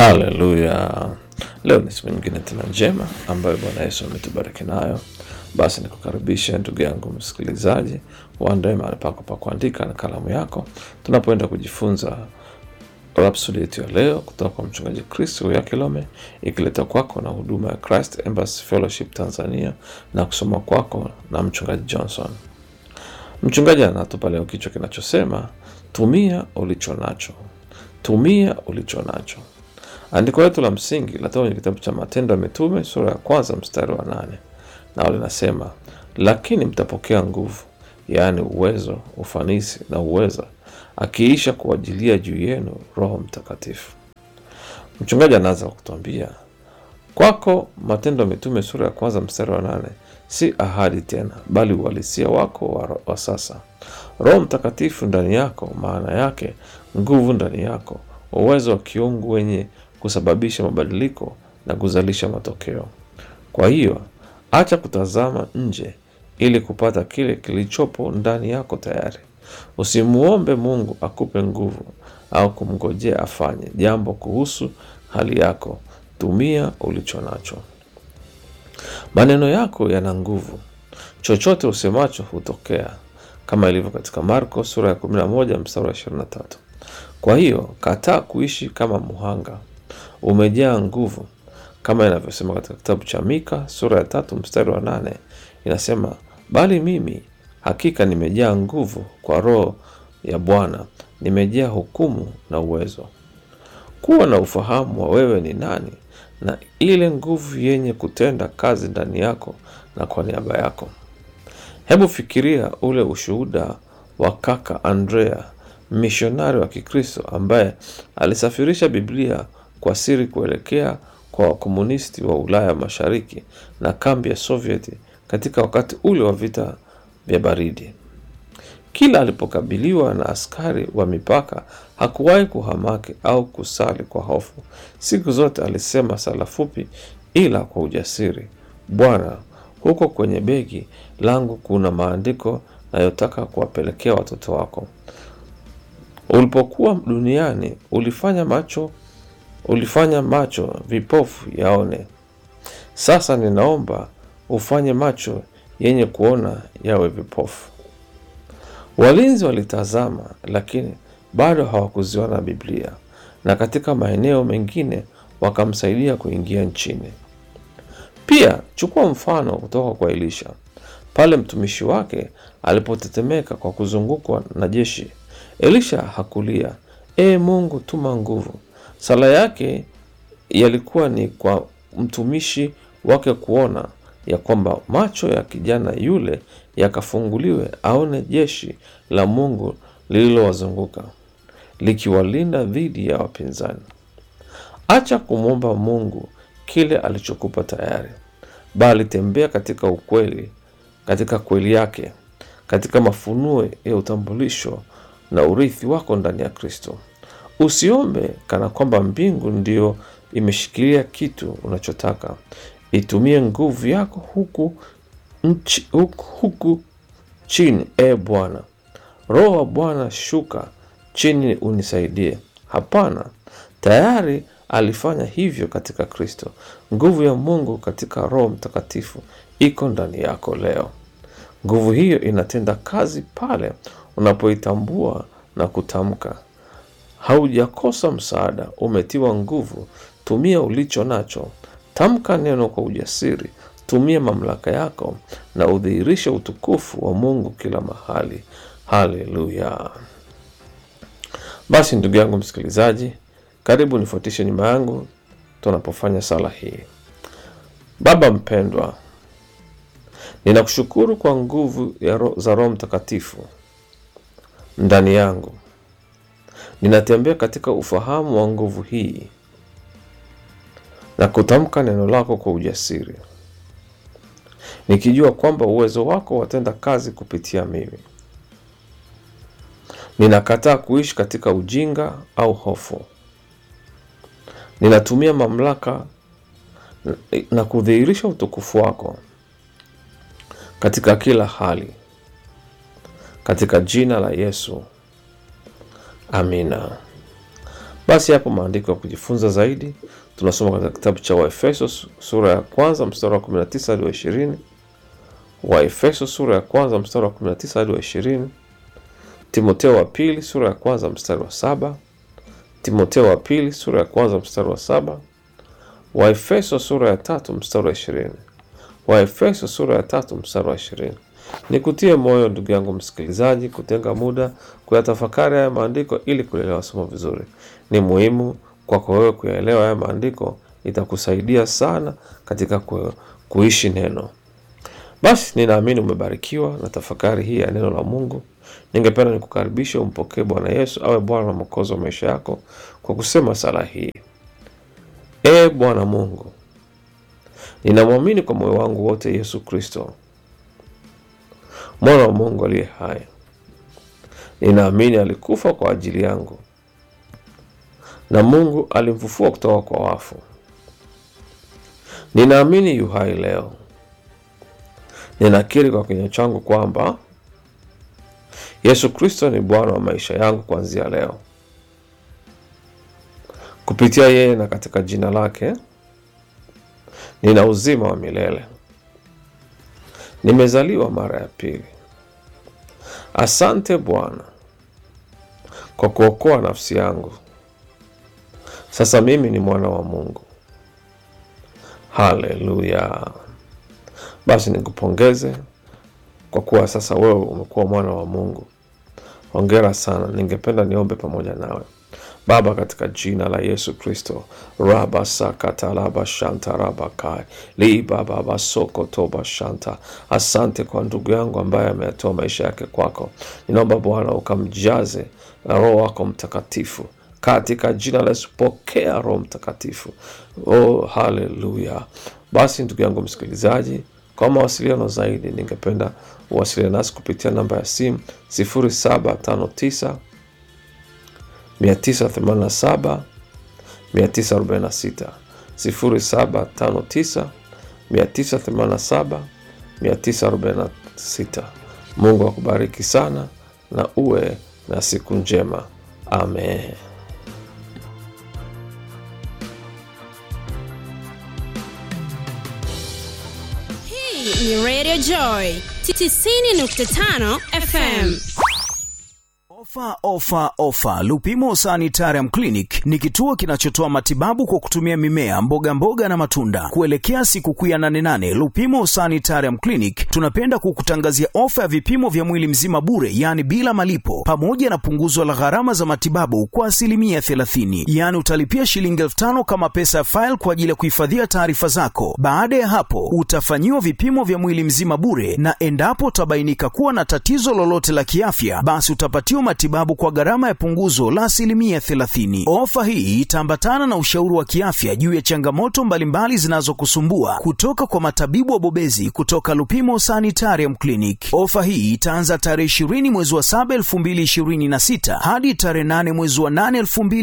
Haleluya! Leo ni siku nyingine tena njema ambayo Bwana Yesu ametubariki nayo. Basi nikukaribisha ndugu yangu msikilizaji, uandae mahali pako pa kuandika na kalamu yako, tunapoenda kujifunza Rhapsody yetu ya leo kutoka kwa mchungaji Kristo ya Kilome, ikileta kwako na huduma ya Christ Embassy Fellowship Tanzania na kusoma kwako na mchungaji Johnson. Mchungaji anatupa leo kichwa kinachosema tumia ulicho nacho, tumia ulicho nacho. Andiko letu la msingi linatoka kwenye kitabu cha Matendo ya Mitume sura ya kwanza mstari wa nane nao linasema, lakini mtapokea nguvu, yaani uwezo, ufanisi na uweza, akiisha kuwajilia juu yenu Roho Mtakatifu. Mchungaji anaanza kwa kutuambia kwako, Matendo ya Mitume sura ya kwanza mstari wa nane si ahadi tena, bali uhalisia wako wa, wa sasa. Roho Mtakatifu ndani yako, maana yake nguvu ndani yako, uwezo wa kiungu wenye kusababisha mabadiliko na kuzalisha matokeo. Kwa hiyo acha kutazama nje ili kupata kile kilichopo ndani yako tayari. Usimuombe Mungu akupe nguvu au kumngojea afanye jambo kuhusu hali yako. Tumia ulicho nacho. Maneno yako yana nguvu, chochote usemacho hutokea, kama ilivyo katika Marko sura ya 11 mstari wa 23. Kwa hiyo kataa kuishi kama muhanga, umejaa nguvu, kama inavyosema katika kitabu cha Mika sura ya tatu mstari wa nane inasema, bali mimi hakika nimejaa nguvu kwa Roho ya Bwana, nimejaa hukumu na uwezo. Kuwa na ufahamu wa wewe ni nani na ile nguvu yenye kutenda kazi ndani yako na kwa niaba yako. Hebu fikiria ule ushuhuda wa kaka Andrea, mishonari wa Kikristo ambaye alisafirisha Biblia kwa siri kuelekea kwa wakomunisti wa Ulaya Mashariki na kambi ya Sovieti katika wakati ule wa vita vya baridi. Kila alipokabiliwa na askari wa mipaka hakuwahi kuhamaki au kusali kwa hofu. Siku zote alisema sala fupi ila kwa ujasiri, Bwana, huko kwenye begi langu kuna maandiko nayotaka kuwapelekea watoto wako. Ulipokuwa duniani ulifanya macho ulifanya macho vipofu yaone. Sasa ninaomba ufanye macho yenye kuona yawe vipofu. Walinzi walitazama, lakini bado hawakuziona Biblia, na katika maeneo mengine wakamsaidia kuingia nchini. Pia chukua mfano kutoka kwa Elisha pale mtumishi wake alipotetemeka kwa kuzungukwa na jeshi. Elisha hakulia, Ee Mungu, tuma nguvu. Sala yake yalikuwa ni kwa mtumishi wake kuona ya kwamba macho ya kijana yule yakafunguliwe aone jeshi la Mungu lililowazunguka likiwalinda dhidi ya wapinzani. Acha kumwomba Mungu kile alichokupa tayari, bali tembea katika ukweli, katika kweli yake, katika mafunuo ya utambulisho na urithi wako ndani ya Kristo. Usiombe kana kwamba mbingu ndiyo imeshikilia kitu unachotaka. Itumie nguvu yako huku, nchi, huku, huku chini. E Bwana, Roho wa Bwana shuka chini unisaidie. Hapana, tayari alifanya hivyo katika Kristo. Nguvu ya Mungu katika Roho Mtakatifu iko ndani yako leo. Nguvu hiyo inatenda kazi pale unapoitambua na kutamka. Haujakosa msaada, umetiwa nguvu. Tumia ulicho nacho. Tamka neno kwa ujasiri. Tumia mamlaka yako na udhihirishe utukufu wa Mungu kila mahali. Haleluya! Basi ndugu yangu msikilizaji, karibu nifuatishe nyuma yangu tunapofanya sala hii. Baba mpendwa, ninakushukuru kwa nguvu ya ro za Roho Mtakatifu ndani yangu. Ninatembea katika ufahamu wa nguvu hii na kutamka neno lako kwa ujasiri, nikijua kwamba uwezo wako watenda kazi kupitia mimi. Ninakataa kuishi katika ujinga au hofu. Ninatumia mamlaka na kudhihirisha utukufu wako katika kila hali, katika jina la Yesu, amina. Basi hapo maandiko ya kujifunza zaidi tunasoma katika kitabu cha Waefeso sura ya kwanza mstari wa 19 hadi wa 20, Waefeso sura ya kwanza mstari wa 19 hadi wa 20, Timoteo wa pili sura ya kwanza mstari wa saba, Timoteo wa pili sura ya kwanza mstari wa saba, Waefeso sura ya tatu mstari wa 20, Waefeso sura ya tatu mstari wa 20. Nikutie moyo ndugu yangu msikilizaji, kutenga muda kuyatafakari haya maandiko ili kuelewa somo vizuri. Ni muhimu kwako wewe kuyaelewa haya maandiko, itakusaidia sana katika ku, kuishi neno. Basi ninaamini umebarikiwa na tafakari hii ya neno la Mungu. Ningependa nikukaribishe umpokee Bwana Yesu awe Bwana na Mwokozi wa maisha yako kwa kusema sala hii: Ee Bwana Mungu, ninamwamini kwa moyo wangu wote Yesu Kristo mwana wa Mungu aliye hai. Ninaamini alikufa kwa ajili yangu na Mungu alimfufua kutoka kwa wafu. Ninaamini yu hai leo. Ninakiri kwa kinywa changu kwamba Yesu Kristo ni Bwana wa maisha yangu kuanzia leo. Kupitia yeye na katika jina lake nina uzima wa milele. Nimezaliwa mara ya pili. Asante Bwana kwa kuokoa nafsi yangu. Sasa mimi ni mwana wa Mungu. Haleluya! Basi nikupongeze kwa kuwa sasa wewe umekuwa mwana wa Mungu. Hongera sana. Ningependa niombe pamoja nawe. Baba, katika jina la Yesu Kristo, raba sakatalaba shanta raba kai libababa soko toba shanta. Asante kwa ndugu yangu ambaye ameyatoa maisha yake kwako. Ninaomba Bwana ukamjaze na Roho wako Mtakatifu katika jina la Yesu. Pokea Roho Mtakatifu. Oh, haleluya! Basi ndugu yangu msikilizaji, kwa mawasiliano zaidi, ningependa uwasiliane nasi kupitia namba ya simu 0759 987 946 0759 987 946. Mungu akubariki sana na uwe na siku njema. Amen. Hii ni Radio Joy 90.5 FM. Ofa, ofa, ofa! Lupimo Sanitarium Clinic ni kituo kinachotoa matibabu kwa kutumia mimea, mboga mboga na matunda. Kuelekea sikukuu ya 88 Lupimo Sanitarium Clinic tunapenda kukutangazia ofa ya vipimo vya mwili mzima bure, yaani bila malipo, pamoja na punguzo la gharama za matibabu kwa asilimia 30. Yaani utalipia shilingi elfu tano kama pesa ya faili kwa ajili ya kuhifadhia taarifa zako. Baada ya hapo, utafanyiwa vipimo vya mwili mzima bure, na endapo utabainika kuwa na tatizo lolote la kiafya, basi utapatiwa matibabu kwa gharama ya punguzo la asilimia 30. Ofa hii itaambatana na ushauri wa kiafya juu ya changamoto mbalimbali zinazokusumbua kutoka kwa matabibu wabobezi kutoka Lupimo Sanitarium Clinic. Ofa hii itaanza tarehe 20 mwezi wa 7 2026 hadi tarehe 8 mwezi wa 8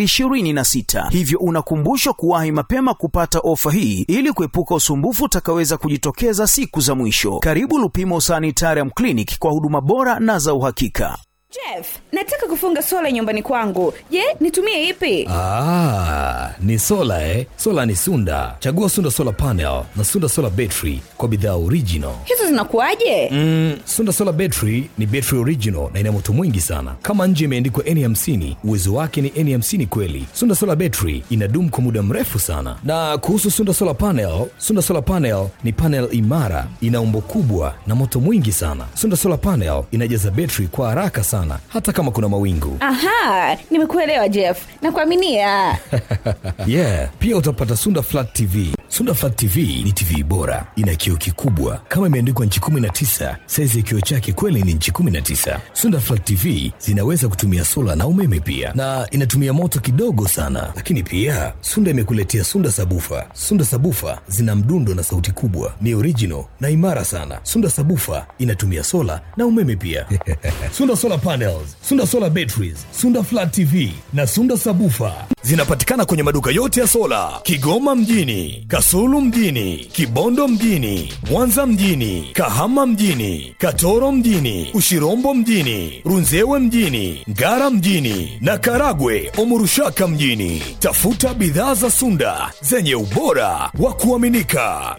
2026, hivyo unakumbushwa kuwahi mapema kupata ofa hii ili kuepuka usumbufu utakaweza kujitokeza siku za mwisho. Karibu Lupimo Sanitarium Clinic kwa huduma bora na za uhakika. Jeff, nataka kufunga sola nyumbani kwangu. Je, nitumie ipi? Ah, ni sola eh? Sola ni Sunda. Chagua Sunda Solar Panel na Sunda Solar Battery kwa bidhaa original. Hizo zinakuwaje? Mm, Sunda Solar Battery ni battery original na ina moto mwingi sana. Kama nje imeandikwa N50, uwezo wake ni N50 kweli. Sunda Solar Battery inadumu kwa muda mrefu sana. Na kuhusu Sunda Solar Panel, Sunda Solar Panel ni panel imara, ina umbo kubwa na moto mwingi sana. Sunda Solar Panel inajaza battery kwa haraka sana hata kama kuna mawingu. Aha, nimekuelewa Jeff. Nakuaminia. yeah, pia utapata Sunda Flat TV. Sunda Flat TV ni TV bora, ina kioo kikubwa kama imeandikwa nchi 19. Saizi ya kioo chake kweli ni nchi 19. Sunda Flat TV zinaweza kutumia sola na umeme pia, na inatumia moto kidogo sana. Lakini pia Sunda imekuletea Sunda Sabufa. Sunda Sabufa zina mdundo na sauti kubwa, ni original na imara sana. Sunda Sabufa inatumia sola na umeme pia. Sunda Solar Panels, Sunda Solar Batteries, Sunda Flat TV na Sunda Sabufa zinapatikana kwenye maduka yote ya sola Kigoma mjini, Kas Kasulu mjini, Kibondo mjini, Mwanza mjini, Kahama mjini, Katoro mjini, Ushirombo mjini, Runzewe mjini, Ngara mjini na Karagwe Omurushaka mjini. Tafuta bidhaa za Sunda zenye ubora wa kuaminika.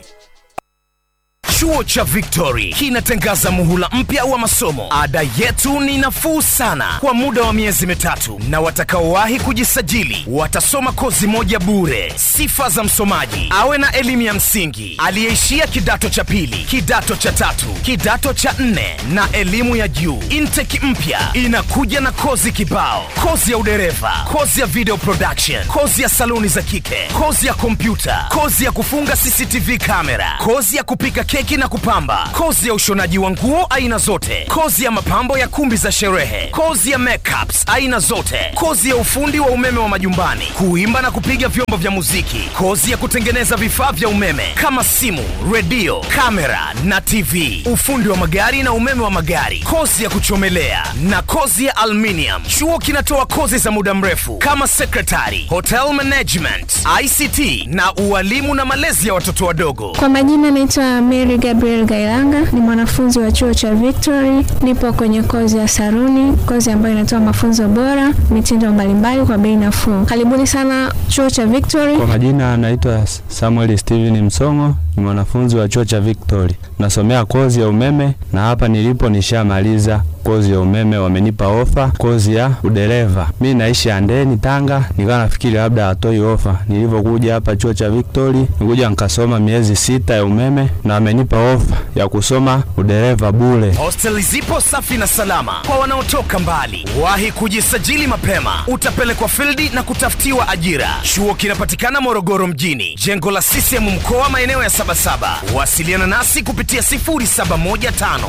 Chuo cha Victory kinatangaza muhula mpya wa masomo. Ada yetu ni nafuu sana kwa muda wa miezi mitatu, na watakaowahi kujisajili watasoma kozi moja bure. Sifa za msomaji: awe na elimu ya msingi, aliyeishia kidato cha pili, kidato cha tatu, kidato cha nne na elimu ya juu. Intake mpya inakuja na kozi kibao: kozi ya udereva, kozi ya video production, kozi ya saluni za kike, kozi ya kompyuta, kozi ya kufunga CCTV kamera, kozi ya kupika keki na kupamba, kozi ya ushonaji wa nguo aina zote, kozi ya mapambo ya kumbi za sherehe, kozi ya makeups aina zote, kozi ya ufundi wa umeme wa majumbani, kuimba na kupiga vyombo vya muziki, kozi ya kutengeneza vifaa vya umeme kama simu, redio, kamera na TV, ufundi wa magari na umeme wa magari, kozi ya kuchomelea na kozi ya aluminium. Chuo kinatoa kozi za muda mrefu kama secretary, hotel management, ICT na ualimu na malezi ya watoto wadogo. Kwa majina naitwa Mary Gabriel Gailanga, ni mwanafunzi wa chuo cha Victory. Nipo kwenye kozi ya saruni, kozi ambayo inatoa mafunzo bora, mitindo mbalimbali kwa bei nafuu. Karibuni sana chuo cha Victory. Kwa majina anaitwa Samuel Steven Msongo, ni mwanafunzi wa chuo cha Victory, nasomea kozi ya umeme na hapa nilipo nishamaliza kozi ya umeme, wamenipa ofa kozi ya udereva. Mi naishi Andeni, Tanga, nikawa nafikiri labda hatoi ofa. Nilivyokuja hapa chuo cha Victory, nikuja nikasoma miezi sita ya umeme na wamenipa ofa ya kusoma udereva bure. Hosteli zipo safi na salama kwa wanaotoka mbali. Wahi kujisajili mapema, utapelekwa fildi na kutafutiwa ajira. Chuo kinapatikana Morogoro mjini, jengo la CCM mkoa, maeneo ya Sabasaba. Wasiliana nasi kupitia 0715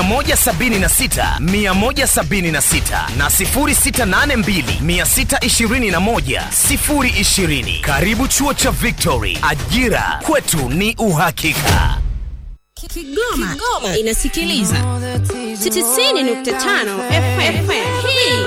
176 176 na 0682 621 020. Karibu chuo cha Victory, ajira kwetu ni uhakika. Kigoma, Kigoma inasikiliza 90.5 FM. Hii